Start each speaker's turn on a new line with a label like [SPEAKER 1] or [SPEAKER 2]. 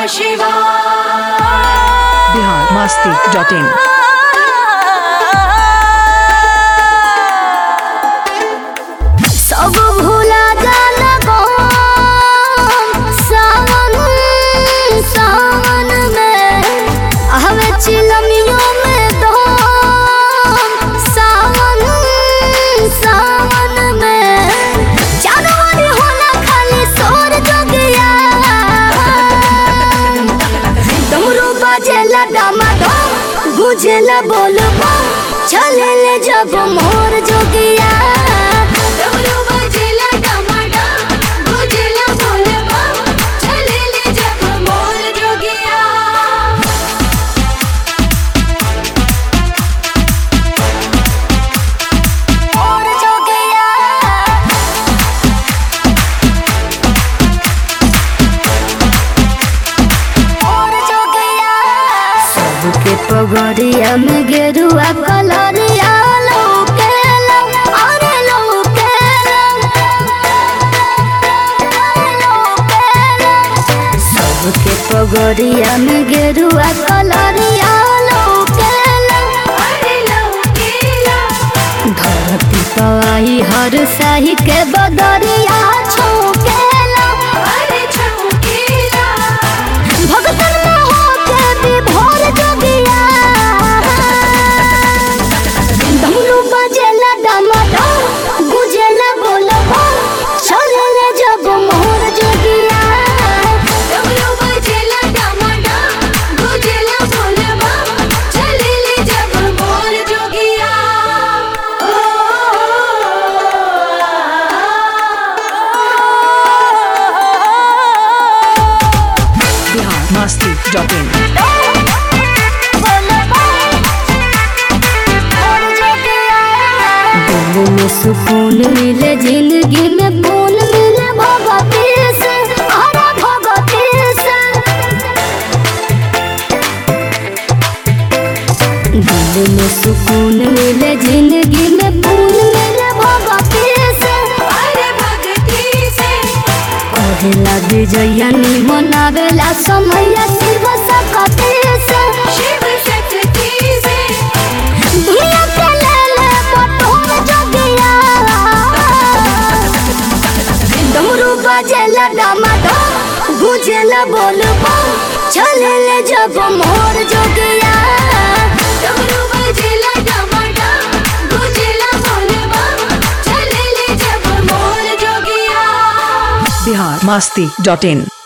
[SPEAKER 1] शिवाय
[SPEAKER 2] बिहार मस्ती dot in
[SPEAKER 3] सब भूला जाला गम सावन सावन में हवे चिलमियों में दम सावन सावन में जानवर होला खाली सोर जोगिया डमरू बजेला डमाडम गुजेला बोलबा चलेले जब मोर जोगिया
[SPEAKER 1] डमरू बजेला डमाडम, गुजेला बोलबम, चलेले जब मोर जोगिया
[SPEAKER 3] मोर जोगिया मोर जोगिया सबके पगड़िया में गेरुआ कलरिया लौकेला अरे लौकेला लौकेला सबके पगड़िया में गेरुआ कलरिया लौकेला
[SPEAKER 1] अरे लौकेला
[SPEAKER 3] धरती पवाई हर साही के बदरिया छौकेला
[SPEAKER 1] अरे छौकेला
[SPEAKER 3] भगतन में होके विभोर जोगिया डमरू बजेला डमडम गुजेला बोलबा चलेले जब मोर जोगिया
[SPEAKER 1] डमरू बजेला डमाडम, गुजेला बोलबम, चलेले जब मोर जोगिया
[SPEAKER 2] बिहार मस्ती डॉट इन
[SPEAKER 3] दिल में सुकून मिले जिंदगी में पून मिले भगवती से हरा भगवती से दिल में सुकून मिले जिंदगी में पून मिले भगवती से
[SPEAKER 1] अरे भक्ति से
[SPEAKER 3] कहेला विजया मनावेला समय शिव सकती से
[SPEAKER 1] शिव शक्ति से
[SPEAKER 3] दुनिया के लेले बटोर जोगिया डमरू बजेला डमाडम गुजेला बोलबा चलेले जब मोर जोगिया
[SPEAKER 1] डमरू बजेला डमाडम, गुजेला बोलबम, चलेले जब मोर जोगिया
[SPEAKER 2] बिहार मस्ती डॉट इन